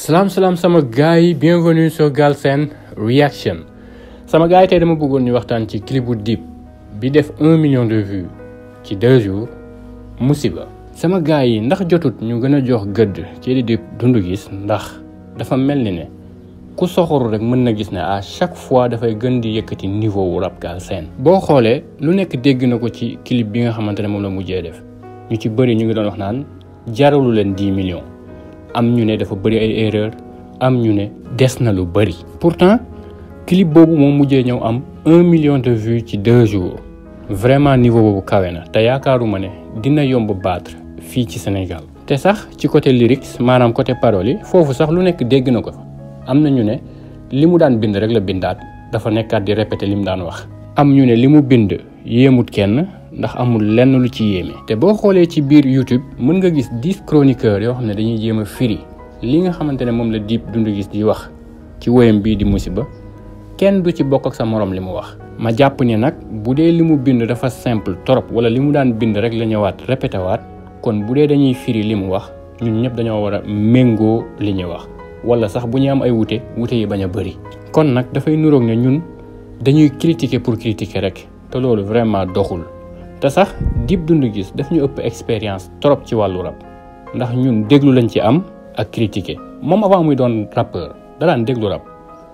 salaam salaam sama gars yi bienvenue sur Galsen Reaction sama gars yi tey dama bëggoon ñu waxtaan ci clip bu Dip bi def un million de vues ci deux jours musiba sama gars yi ndax jotut ñu gën a jox gëdd ci di Dip Doundou Guiss ndax dafa mel ni ne ku soxoru rek mën na gis ne à chaque fois dafay gën di yëkkati niveau wu rap Galsen boo xoolee lu nekk dégg na ko ci clip bi nga xamante ne moom la mujjee def ñu ci bëri ñu ngi doon wax naan jaralu leen 10 millions am ñu ne dafa bëri ay erreur am ñu ne des na lu bëri pourtant clip boobu moom mujjee ñëw am un million de vues ci deux jours vraiment niveau boobu kawe na te yaakaaruma ne dina yomb battre fii ci Sénégal te sax ci côté lyrics maanaam côté paroles yi foofu sax lu nekk dégg na ko fa am na ñu ne li mu daan bind rek la bindaat dafa nekkaat di répéter li mu daan wax am ñu ne li mu bind yéemut kenn ndax amul lenn lu ci yéeme te boo xoolee ci biir YouTube mën nga gis dix chroniqueurs yoo xam ne dañuy jéem a firi li nga xamante ne moom la Dip Doundou Guiss di wax ci woyam bii di musiba kenn du ci bokk ak sa morom li mu wax. ma jàpp ne nag bu dee li mu bind dafa simple trop wala li mu daan bind rek la ñëwaat répété waat kon bu dee dañuy firi li mu wax ñun ñëpp dañoo war a méngoo li ñuy wax wala sax bu ñu am ay wute wute yi bañ a bëri. kon nag dafay nuroog ne ñun dañuy critiquer pour critiquer rek te loolu vraiment doxul. te sax Dip Doundou Guiss daf ñu ëpp expérience trop ci wàllu rap ndax ñun déglu lañ ci am ak critiquer moom avant muy doon rappeur da daan déglu rap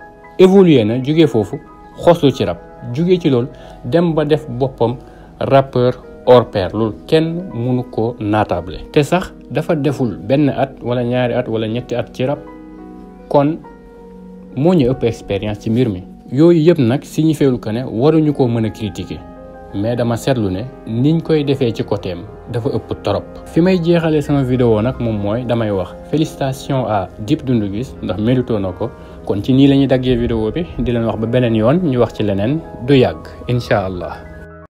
évolué na jugee foofu xoslu ci rap jugee ci loolu dem ba def boppam rappeur hors pair loolu kenn mënu ko naatable te sax dafa deful benn at wala ñaari at wala ñetti at ci rap kon moo ñu ëpp expérience ci mbir mi yooyu yëpp nag signifiewul que ne waruñu ko mën a critiquer mais dama seetlu ne niñ koy defee ci côté am dafa ëpp torop fi may jeexalee sama vidéo nag moom mooy damay wax félicitations à Dip Doundou Guiss ndax mérito na ko kon ci nii la ñuy daggee vidéo bi di leen wax ba beneen yoon ñu wax ci leneen du yàgg incha allah